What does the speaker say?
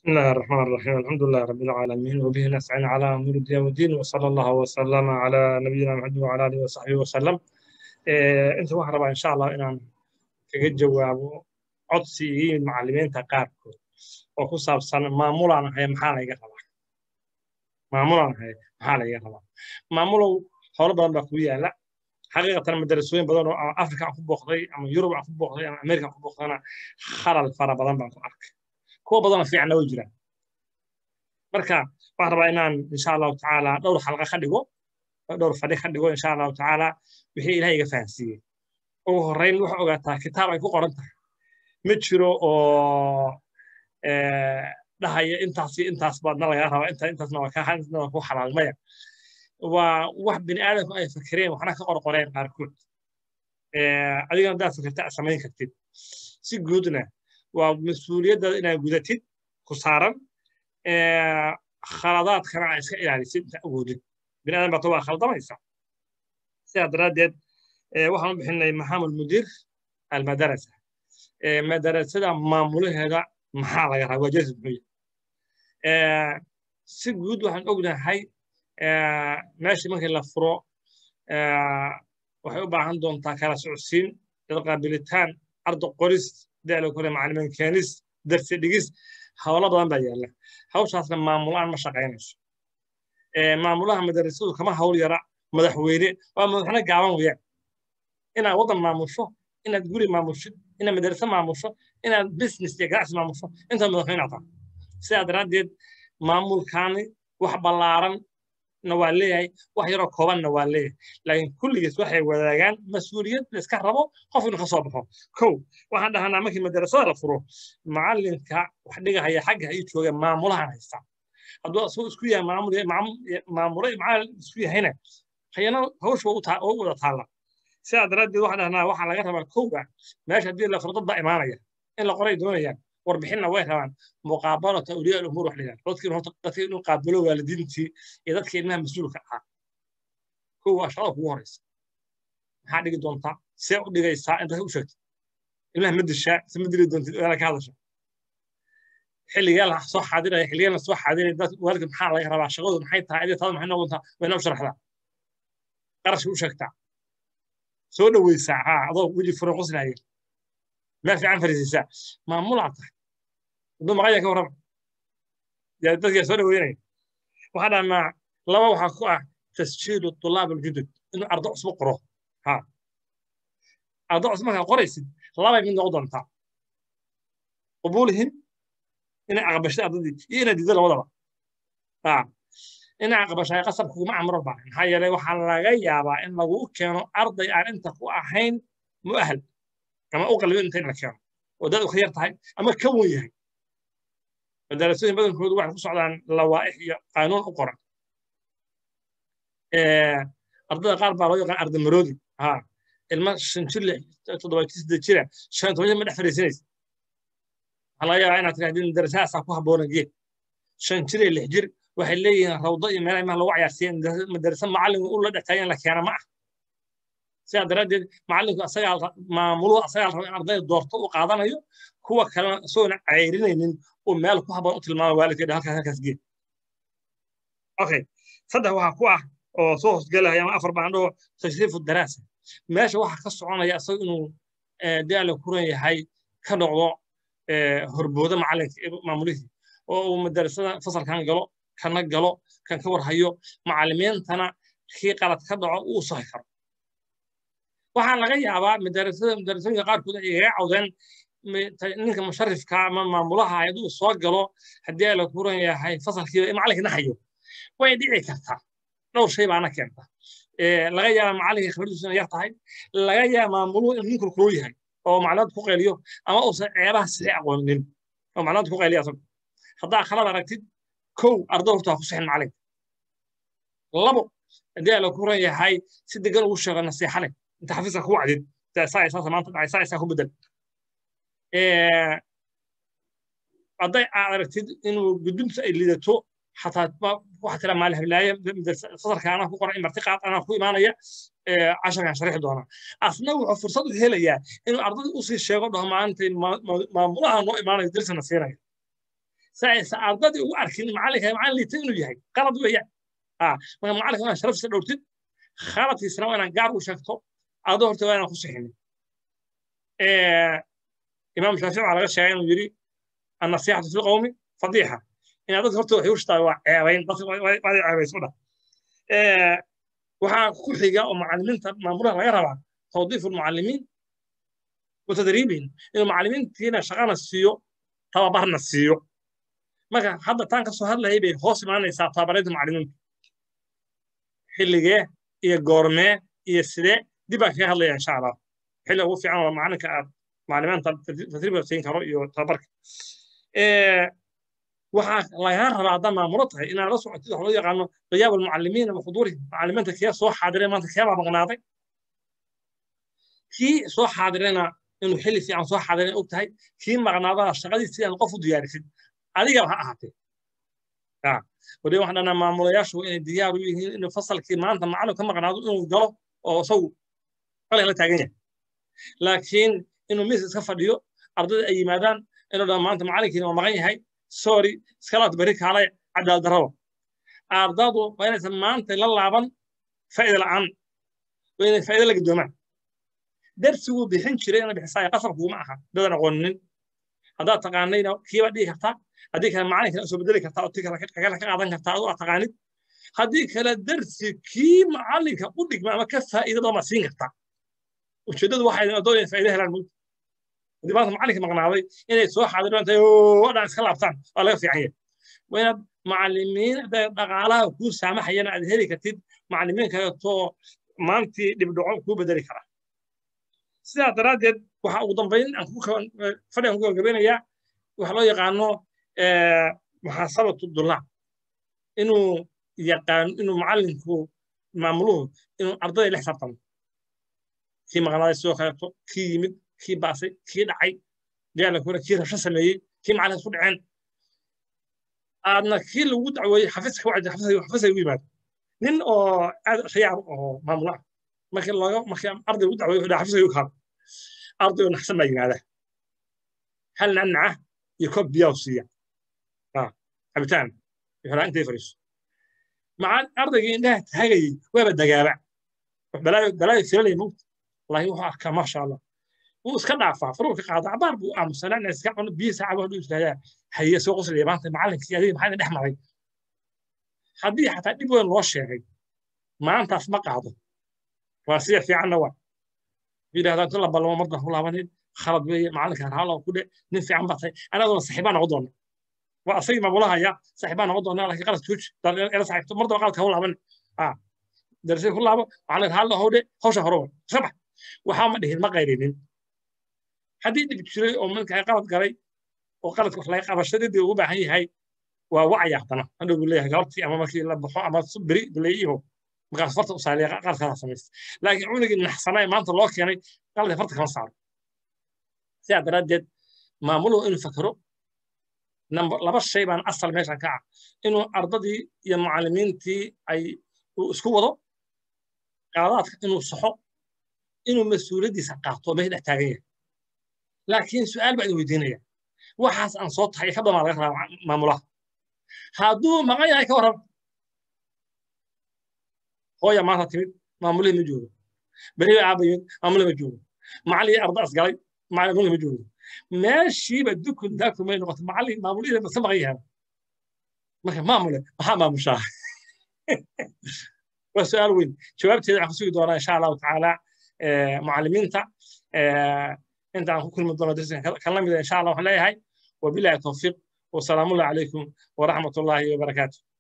بسم الله الرحمن الرحيم الحمد لله رب العالمين وبه نستعين على امور الدين والدين وصلى الله وسلم على نبينا محمد وعلى اله وصحبه وسلم إيه انت waxaan rabaa insha allah inaan kaga jawaabo codsigii macallimiinta qaarkood oo ku saabsan maamulaan ahay maxaa layga rabaa maamulaan ahay maxaa layga rabaa maamulow howlo badan baa kugu yaala xaqiiqatan madarasooyin badan oo afrika aan ku booqday ama yurub aan ku booqday ama amerika aan ku booqdana khalal fara badan baan ku arkay kuwa badanoo fiicanna way jiraan marka waxaan rabaa inaan insha allahu tacaala dhowr xalqa ka dhigo dhowr fadhi ka dhigo insha allahu tacaala wixii ilahay iga fahansiiyey ugu horreyn waxa ogaataa kitaab ay ku qoran tahay ma jiro oo dhahaya intaas iyo intaas baadna lagaa rabaa inta intaasna waa kaa intaasna waa ku xalaalmaya waa wax bini aadamku ay fakireen waxna ka qorqoreen qaarkood adigana haddaad fikirta aad samayn kartid si guudna waa mas-uuliyaddaada inaad gudatid ku saaran khaladaadkana aa iska ilaalisid inta awoodid bini aadan baata waa khaldamaysa sidaa daraaddeed waxaan u bixinay maxamud mudiir almadarasa madarasada maamulaheeda maxaa laga rabaa waajahis muxuu yahay si guud waxaan ognahay meeshii markii la furo waxay u baahan doontaa kala socodsiin dad qaabilitaan ardo qoris da'la kore macallimiin keenis darsi dhigis howlo badan baa yaalla hawshaasna maamulaan ma shaqaynayso maamulaha madarasadu kama hawl yara madaxweyne waa madaxne gaaban weyaan inaad waddan maamusho inaad guri maamusho inaad madarase maamusho inaad business iyo ganacsi maamusho intaad madaxweyne ataa sidaa daraaddeed maamulkaani wax ballaaran na waa leeyahay wax yaroo koobanna waa leeyahay laakiin kulligiis waxay wadaagaan mas-uuliyad la iska rabo qof inuu ka soo baxo kow waxaan dhahanaa markii madarasada la furo macallinka wax dhigahaya xagga ay jooga maamulahan haysta hadduu asagoo isku yahay maamule macallin isku yahayna hayana hawsha oo u wada taalla sidaa daraaddeed waxaan dhahnaa waxaa laga rabaa kowga meesha haddii la furo dad baa imaanaya in la qoray doonayaan warbixinna way rabaan muqaabalata awliyaa alumuur wax dhigaan dadkii horta dadkii inuu qaabilo waalidiintii iyo dadkii ilmaha mas-uulka ahaa kow waa shaqada kugu horeysa maxaa dhigi doontaa see u dhigaysaa intaad u sheegtid ilmaha ma dishaa se ma dili doontid ogaana ka hadasha xilligee la soo xaadiraya xilligee la soo xaadiraya dad waalidka maxaa laga rabaa shaqadu maxay tahay adii taada maxay noqontaa wayna u sharaxdaa qarashka u sheegtaa soo dhoweysaa haa adoo weji furan qoslaya meel fiican fariisisaa maamulaa tahay hadduu maqanya ka warrama dadkaa soo dhaweynaya waxaa dhahnaa laba waxaa ku ah tasjiilu tulaab aljudud inuu ardo cusbo qoro ha ardo cusbo markaa qoraysid labay mid noqon doontaa qubuulihim inay aqbashay ardadii iyo inay diido labadaba ha inay aqbashay qasab kuguma amro baa maxaa yeelay waxaa laga yaabaa in lagu keeno arday aan inta ku ahayn mu'ahal ama u qalbin inta in la keeno oo dad u ka yar tahay ama ka wen yahay madarasooyin badankoodu waxay ku socdaan lawaa'ix iyo qaanuun u qoran ardada qaar baa loo yaqaan arda maroodi ha ilma shan jir lix toddoba siddeed jira shan toban jir ma dhex fadhiisanaysa waxaa laga yaabaa inaad tirahdid madarasahaasaa ku habboona geed shan jir iyo lix jir waxay leeyihiin rawdo iyo meelaha imaha lagu cayaarsiiya madarasa macallinku u la dhextaayo in la keena ma ah sidaa daraaddeed macallinku asagaa maamuluhu asagaa raba in ardayda doorto u qaadanayo kuwa kalena isagoona cayrinaynin uu meel ku habboon u tilmaama waalidkeeda halkaas halkaas geed okay saddex waxaa ku ah oo soo hoosgelaya ama afar baan dhaho tashriifu daraasa meesha waxaa ka soconaya isaga inuu daala kuran yahay ka noqdo horbooda macallinka maamulihii oo uu madarasada fasalkan galo kana galo kan ka warhayo macallimiintana kii qalad ka dhaco uu sahi karo waxaa laga yaabaa madarasada madarasooyinka qaarkood ay igaga cawdeen ninka musharifka ama maamulaha hadduu soo galo haddii la kuran yahay fasalkiiba macallinka naxayo way dhici kartaa dhowr shay baana keenta laga yaaba macallinka khibradiisu inay yar tahay laga yaaba maamuluhu inuu ninkul kulul yahay oo macluumaad ku qayliyo ama uusan ceebaha sii aqoonin oo macluumaad ku qayliya asagu haddaa khalad aragtid kow ardo horta ha ku sixin macallinka labo haddii la kuran yahay si degan ugu sheego nasiixa leh انت حافظها هو عدد ساعة اساسا ما انت ساعة اساسا هو بدل قضي عرفتid inuu gudunta ay lidato xataa waxa tira maal hablaaya fasalka anaa ku qoran martiqaad anaa ku imaanaya casharkan sharixi doona asna wuxuu fursad u helayaa inuu ardada usii sheego dhaho maanta maamulaha noo imaanayo dirsana siinaya si aysan ardadii ugu arkin macalinka macalin liita inuu yahay qalad weeyaan marka macalinka waa sharafisa dhowrtid khaladkiisana waa inaan gaar u sheegto adoo horta waa inaan ku sixinin imaam shaafici waxaa laga sheegay inuu yidhi annasiixatu fi qowmi fadiixa inaad dadka horta waxay u shtaa waa ceebayn dadka waad ceebayso dhah waxaa ku xiga oo macallimiinta maamulaha laga rabaa tawdiifu lmucallimiin watadriibihim inuu macallimiintiina shaqana siiyo tababarna siiyo marka hadda taan kasoo hadlayay bay hoos imaanaysaa tababareedda macallimiinta xilligee iyo goormee iyo sidee dib baan kaga hadlaya insha allah xilli ugu fiican waa macalinka aad macallimiinta tadriibka siin karo iyo tababarka waxaa lagaa rabaa haddaa maamulo tahay inaad la socotid wax loo yaqaano qiyaab almucallimiina wa xuduurihim macallimiinta kee soo xaadireen maanta kee baa maqnaaday kii soo xaadirena inuu xilli fiican soo xaadireen og tahay kii maqnaadana shaqadiisi aan qof u diyaarisid adigaba ha ahaatee wali waxaan dhanaa maamulayaashu inay diyaar u yihiin inuu fasalkii maanta macallin ka maqnaado inuu galo oo isagu qalin la taagan yahay laakiin inuu miis iska fadhiyo ardayda ay yimaadaan inuu dhan maanta macallinkiina waa maqan yahay sorry iskalaad beri kaalay cadaal darraba ardadu waa inaysan maanta la laaban faa'iida la'aan waa inay faa'iida la gidoomaan darsiguu bixin jiray ina bixisaaya qasabkuuma aha dadan aqooninin haddaad taqaanayna kiiba dhihi kartaa haddii kale macalinkana soo bedeli kartaa oo ti kale ka qaadan kartaa aduu aad taqaanid haddii kale darsi kii macalinka u dhigma ama ka faa'iidada ma siin kartaa ujeeddadu waxay adoonayan faa'iida helaan mugta haddii maanta macalinka maqnaaday inay soo xaadiraan tahay oo dhan iska laabtaan waa laga fiican yahay waa inaad macallimiin dhaqaalaha kuu saamaxayana aad heli kartid macallimiin kaleetoo maantii dhibdhaco kuu bedeli kara sidaa daraaddeed waxaa ugu dambayn fadhigan ku gabagabeynayaa waxa loo yaqaano muxaasabatu dulaab inuu yaqaan inuu macallinku maamuluhu inuu ardayda la xisaabtamo kii maqnaaday sidoo kaleeto kii yimid kii baasay kii dhacay gaala kule kii rabsho sameeyey kii macallinka isku dhaceen aadna kii lagu dacweeyey xafiiska wacdi xafiiska ugu yimaado nin oo aad rayaab oo maamul ah markii looga markii arday ugu dacweeyo wuxuu xafiiska ugu kaado arday oo naxsan baa yimaada hal nanaca iyo koob biyaa u siiya cabitaan wuxuu intay fariiso maca ardaygii indhaha taagayey waaba dagaaba balaayo balaayo filalaya mugta wallahi wuxuu arkaa maasha allah wuu iska dhaafaa faruu ka qaada cabaar buu aamusanaa inay iska cuno biyo saaca wuxuu istaagaa haye soo qoslaya maanta macallinkii adiga maxaa dhex maray haddii xataa dhib weyn loo sheegay maantaas ma qaado waa sida fiicanna waa yidhahdaan tu la ballamo mardan ku laabanin khalad weeye macallinka raalo ku dhe nin fiican baa tahay anaduna saxiibaa noqon doona waa asagii maamulahaya saxiibaa noqon doona laakiin qalad jooji ela saxiibto mardaba qaladka hau laaban darsay ku laabo macallinka raalo howdhe hawsha horowa sabax waxaa ma dhihin ma qayrinin haddii dhib jiray oo markaa qalad galay oo qaladka wax laga qabashadadii ugu baahan yahay waa wacya haddana hadhow buu leeyahay galabtii ama markii la baxo ama beri leeyiho markaas farta u saaliya qaladkaada samaysta laakiin cunugii naxsanaa maanta loo keenay qaladka farta kama saaro sidaa daraaddeed maamuluhu inuu fakero laba shay baan asal meeshan ka ah inuu ardadii iyo macallimiintii ay uu isku wado qaadaadka inuu saxo inuu mas-uuliyaddiisa qaato meesha dhex taagan yahay laakiin su'aal baa idin weydiinaya waxaas aan soo tahay ka badan laga rabaa maamulaha hadduu maqan yahay ka warran hooya maanta timid maamulihii ma joogo beri aaba yimid maamulihii ma joogo macallii arda asgalay maamulihii ma joogo meeshiiba dukun daakum may noqoto macallii maamulihii basa maqan yahay marka maamule maxaa maamushaa waa su'aal weyn jawaabteeda waxaan ku sugi doonaa insha allahu tacaala معلمينتا انت عن كل من ضمن درسنا كلام ان شاء الله وحنا هاي وبالله التوفيق والسلام عليكم ورحمه الله وبركاته